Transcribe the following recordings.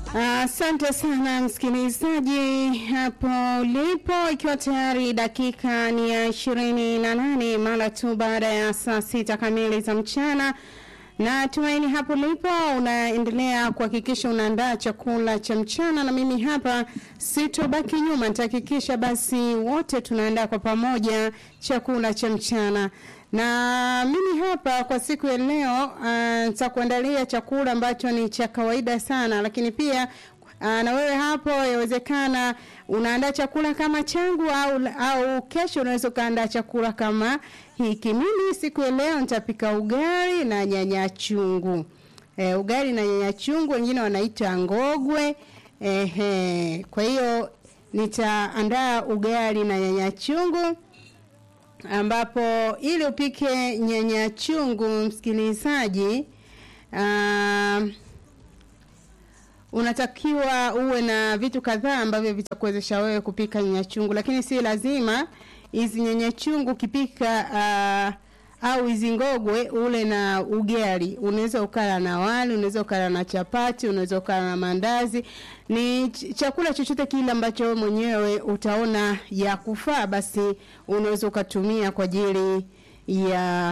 Asante uh, sana msikilizaji hapo ulipo, ikiwa tayari dakika ni ya ishirini na nane mara tu baada ya saa sita kamili za mchana na tumaini hapo ulipo unaendelea kuhakikisha unaandaa chakula cha mchana, na mimi hapa sitobaki nyuma, nitahakikisha basi wote tunaandaa kwa pamoja chakula cha mchana na mimi hapa kwa siku ya leo nitakuandalia uh, chakula ambacho ni cha kawaida sana, lakini pia uh, na wewe hapo yawezekana unaandaa chakula kama changu au, au kesho unaweza ukaandaa chakula kama hiki. Mimi siku ya leo nitapika ugali na nyanya chungu. E, ugali na nyanya chungu, wengine wanaita ngogwe. Ehe, kwa hiyo nitaandaa ugali na nyanya chungu ambapo ili upike nyanya chungu msikilizaji, uh, unatakiwa uwe na vitu kadhaa ambavyo vitakuwezesha wewe kupika nyanya chungu, lakini si lazima hizi nyanya chungu ukipika uh, au hizi ngogwe ule na ugali. Unaweza ukala na wali, unaweza ukala na chapati, unaweza ukala na mandazi. Ni chakula chochote kile ambacho wewe mwenyewe utaona ya kufaa, basi unaweza ukatumia kwa ajili ya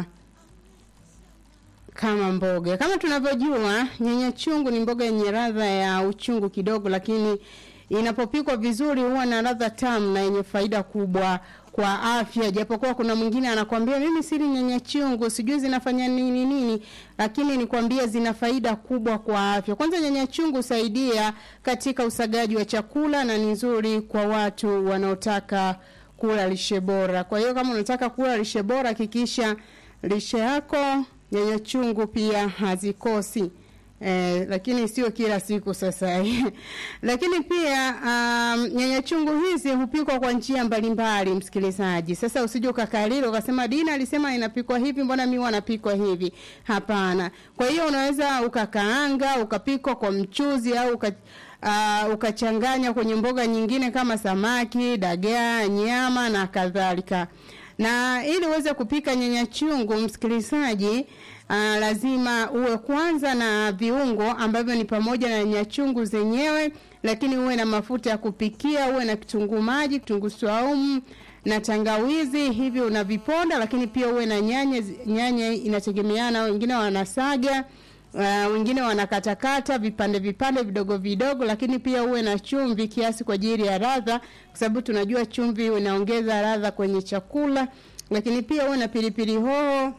kama mboga. Kama tunavyojua, nyanya chungu ni mboga yenye ladha ya uchungu kidogo, lakini inapopikwa vizuri huwa na ladha tamu na yenye faida kubwa kwa afya. Japokuwa kuna mwingine anakwambia mimi sili nyanya chungu, sijui zinafanya nini nini, lakini nikwambia zina faida kubwa kwa afya. Kwanza nyanya chungu husaidia katika usagaji wa chakula na ni nzuri kwa watu wanaotaka kula lishe bora. Kwa hiyo kama unataka kula lishe bora, hakikisha lishe yako nyanya chungu pia hazikosi. Eh, lakini sio kila siku sasa. lakini pia um, nyanya chungu hizi hupikwa kwa njia mbalimbali msikilizaji. Sasa usije ukakalilo ukasema Dina alisema inapikwa hivi, mbona mimi wanapikwa hivi? Hapana. Kwa hiyo unaweza ukakaanga, ukapikwa kwa mchuzi au uka, uh, ukachanganya kwenye mboga nyingine kama samaki, dagaa, nyama na kadhalika. Na ili uweze kupika nyanya chungu msikilizaji, uh, lazima uwe kwanza na viungo ambavyo ni pamoja na nyanya chungu zenyewe, lakini uwe na mafuta ya kupikia, uwe na kitunguu maji, kitunguu saumu na tangawizi, hivi unaviponda, lakini pia uwe na nyanya. Nyanya inategemeana, wengine wanasaga Uh, wengine wanakatakata vipande vipande vidogo vidogo, lakini pia uwe na chumvi kiasi kwa ajili ya ladha, kwa sababu tunajua chumvi inaongeza ladha kwenye chakula. Lakini pia uwe na pilipili hoho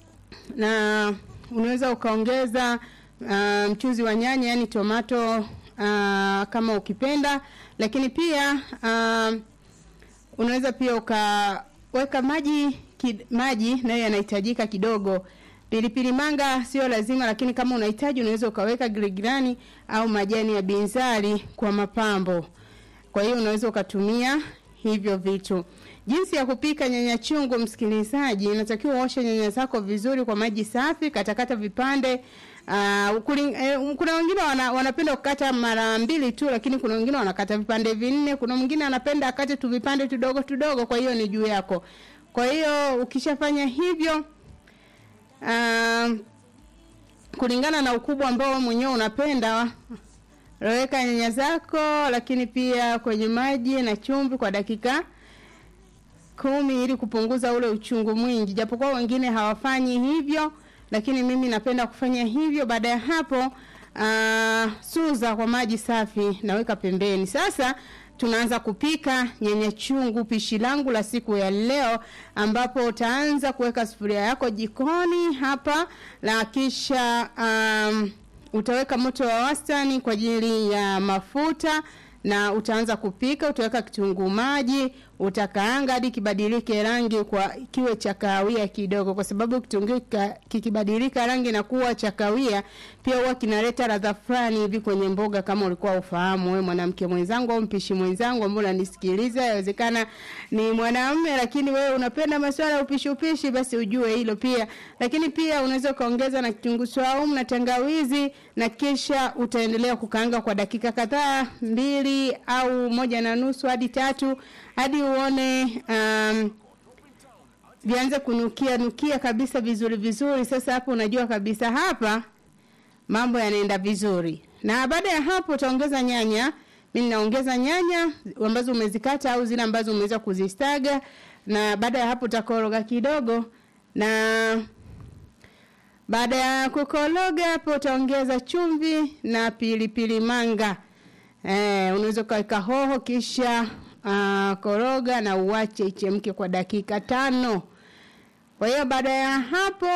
na unaweza ukaongeza uh, mchuzi wa nyanya, yani tomato uh, kama ukipenda, lakini pia uh, unaweza pia ukaweka maji kid, maji nayo yanahitajika kidogo Pilipili manga sio lazima, lakini kama unahitaji unaweza ukaweka giligilani au majani ya binzari kwa mapambo. Kwa hiyo unaweza ukatumia hivyo vitu. Jinsi ya kupika nyanya chungu, msikilizaji, unatakiwa uoshe nyanya zako vizuri kwa maji safi, katakata vipande Uh, kuling, eh, kuna wengine wana, wanapenda kukata mara mbili tu, lakini kuna wengine wanakata vipande vinne. Kuna mwingine anapenda akate tu vipande tudogo tudogo, kwa hiyo ni juu yako. Kwa hiyo ukishafanya hivyo Uh, kulingana na ukubwa ambao mwenyewe unapenda, weka nyanya zako, lakini pia kwenye maji na chumvi kwa dakika kumi ili kupunguza ule uchungu mwingi, japokuwa wengine hawafanyi hivyo, lakini mimi napenda kufanya hivyo. Baada ya hapo, uh, suza kwa maji safi, naweka pembeni. Sasa tunaanza kupika nyanya chungu, pishi langu la siku ya leo, ambapo utaanza kuweka sufuria yako jikoni hapa, na kisha um, utaweka moto wa wastani kwa ajili ya mafuta na utaanza kupika. Utaweka kitunguu maji, utakaanga hadi kibadilike rangi kwa kiwe cha kahawia kidogo, kwa sababu kitunguu kikibadilika rangi na kuwa cha kahawia, pia huwa kinaleta ladha fulani hivi kwenye mboga, kama ulikuwa ufahamu wewe mwanamke mwenzangu au mpishi mwenzangu ambao unanisikiliza, yawezekana ni mwanamume, lakini wewe unapenda masuala ya upishi upishi, basi ujue hilo pia. Lakini pia unaweza ukaongeza na kitunguu saumu na tangawizi, na kisha utaendelea kukaanga kwa dakika kadhaa, mbili au moja na nusu hadi tatu hadi uone um, vianze kunukia nukia kabisa vizuri vizuri. Sasa hapo unajua kabisa hapa mambo yanaenda vizuri. Na baada ya hapo utaongeza nyanya. Mimi naongeza nyanya ambazo umezikata au zile ambazo umeweza kuzistaga, na baada ya hapo utakoroga kidogo, na baada ya kukoroga hapo utaongeza chumvi na pilipili manga. Eh, unaweza ukaweka hoho kisha uh, koroga na uache ichemke kwa dakika tano. Kwa hiyo baada ya hapo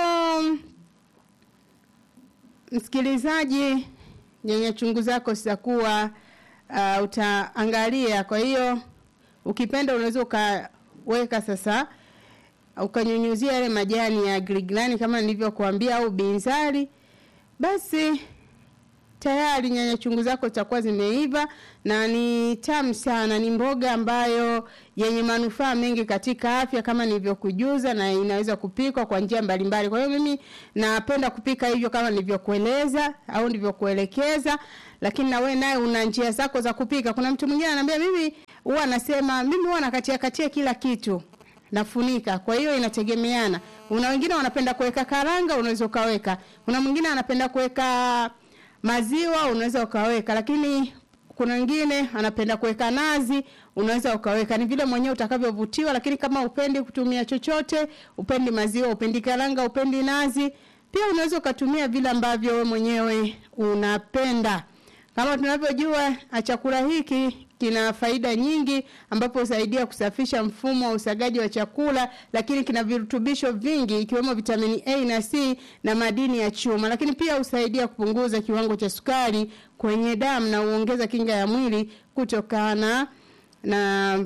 msikilizaji, nyanya chungu zako zitakuwa uh, utaangalia. Kwa hiyo ukipenda unaweza ukaweka sasa ukanyunyuzia yale majani ya giligilani kama nilivyokuambia au binzari, basi tayari nyanya chungu zako zitakuwa zimeiva na ni tamu sana. Ni mboga ambayo yenye manufaa mengi katika afya kama nilivyokujuza, na inaweza kupikwa kwa njia mbalimbali. Kwa hiyo mimi napenda kupika hivyo kama nilivyokueleza au nilivyokuelekeza, lakini na wewe naye una njia zako za kupika. Kuna mtu mwingine ananiambia mimi huwa anasema mimi huwa nakatia katia kila kitu nafunika. Kwa hiyo inategemeana. Una wengine wanapenda kuweka karanga, unaweza ukaweka. Kuna mwingine anapenda kuweka maziwa, unaweza ukaweka, lakini kuna wengine anapenda kuweka nazi, unaweza ukaweka. Ni vile mwenyewe utakavyovutiwa, lakini kama upendi kutumia chochote, upendi maziwa, upendi karanga, upendi nazi, pia unaweza ukatumia vile ambavyo wewe mwenyewe unapenda. Kama tunavyojua chakula hiki kina faida nyingi ambapo husaidia kusafisha mfumo wa usagaji wa chakula, lakini kina virutubisho vingi ikiwemo vitamini A na C na madini ya chuma, lakini pia husaidia kupunguza kiwango cha sukari kwenye damu na huongeza kinga ya mwili kutokana na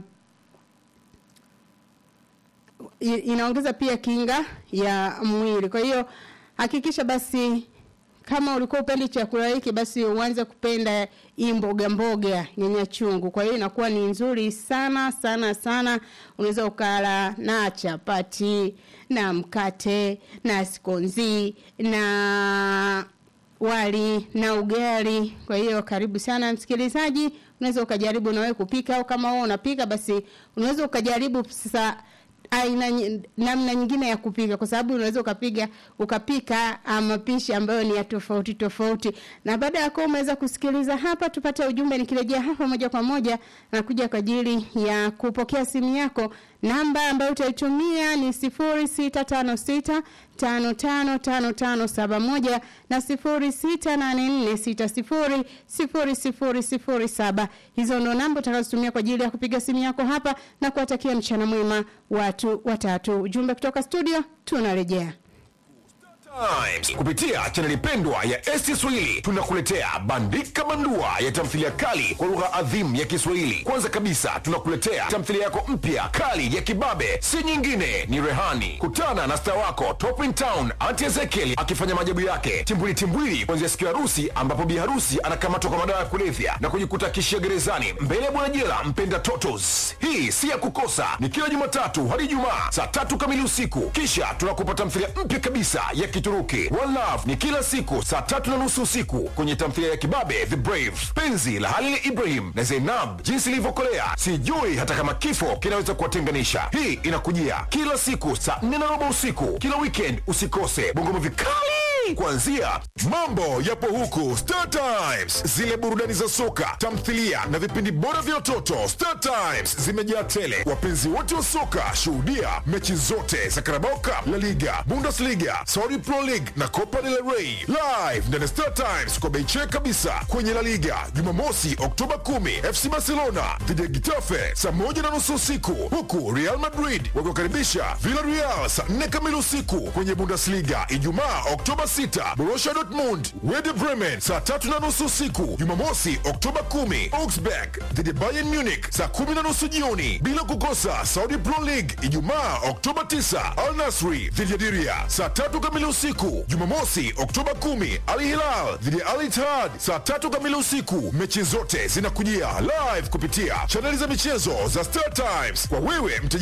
inaongeza pia kinga ya mwili. Kwa hiyo hakikisha basi kama ulikuwa upendi chakula hiki basi uanze kupenda hii mboga mboga nyanya chungu. Kwa hiyo inakuwa ni nzuri sana sana sana. Unaweza ukala na chapati na mkate na skonzi na wali na ugali. Kwa hiyo karibu sana msikilizaji, unaweza ukajaribu na wewe kupika, au kama wewe unapika basi unaweza ukajaribu sasa aina namna nyingine ya kupika kwa sababu unaweza ukapiga ukapika mapishi ambayo ni ya tofauti tofauti. Na baada ya kuwa umeweza kusikiliza hapa, tupate ujumbe. Nikirejea hapa moja kwa moja na kuja kwa ajili ya kupokea simu yako. Namba ambayo utaitumia ni sifuri sita tano sita tano tano tano tano saba moja na sifuri sita nane nne sita sifuri sifuri sifuri sifuri saba. Hizo ndo namba utakazotumia kwa ajili ya kupiga simu yako hapa na kuwatakia mchana mwema watu watatu. Ujumbe kutoka studio, tunarejea. Times kupitia chaneli pendwa ya ST Swahili tunakuletea Bandika Bandua ya tamthilia kali kwa lugha adhimu ya Kiswahili. Kwanza kabisa tunakuletea tamthilia yako mpya kali ya kibabe, si nyingine ni Rehani. Kutana na star wako Top in Town Auntie Ezekiel akifanya maajabu yake timbwili timbwili, kuanzia siku ya harusi ambapo bi harusi anakamatwa kwa madawa ya kulevya na kujikuta kishia gerezani mbele ya bwana jela mpenda totos. Hii si ya kukosa, ni kila Jumatatu hadi Ijumaa saa tatu kamili usiku. Kisha tunakupa tamthilia mpya kabisa ya Kituruki One Love ni kila siku saa tatu na nusu usiku kwenye tamthilia ya kibabe The Brave, penzi la Halil Ibrahim na Zainab, jinsi ilivyokolea sijui hata kama kifo kinaweza kuwatenganisha. Hii inakujia kila siku saa nne na robo usiku kila weekend. Usikose bongo movie kali kuanzia mambo yapo huku Star Times, zile burudani za soka, tamthilia na vipindi bora vya watoto. Star Times zimejaa tele. Wapenzi wote wa soka, shuhudia mechi zote za Carabao Cup, La Liga, Bundesliga, Saudi Pro League na Copa del Rey live ndani ya Star Times kwa bei check kabisa. Kwenye La Liga Jumamosi Oktoba 10 FC Barcelona dhidi ya Getafe saa moja na nusu usiku, huku Real Madrid wakiwakaribisha Villarreal saa 4 kamili usiku. Kwenye Bundesliga Ijumaa Oktoba 6 Borussia Dortmund Werder Bremen saa tatu na nusu usiku. Jumamosi Oktoba 10 Augsburg dhidi ya Bayern Munich saa kumi na nusu jioni, bila kukosa Saudi Pro League Ijumaa Oktoba 9 Al Nasri dhidi ya Diria saa tatu kamili usiku. Jumamosi Oktoba 10 Al Hilal dhidi ya Al Ittihad saa tatu kamili usiku. Mechi zote zinakujia live kupitia chaneli za michezo za Star Times kwa wewe mteja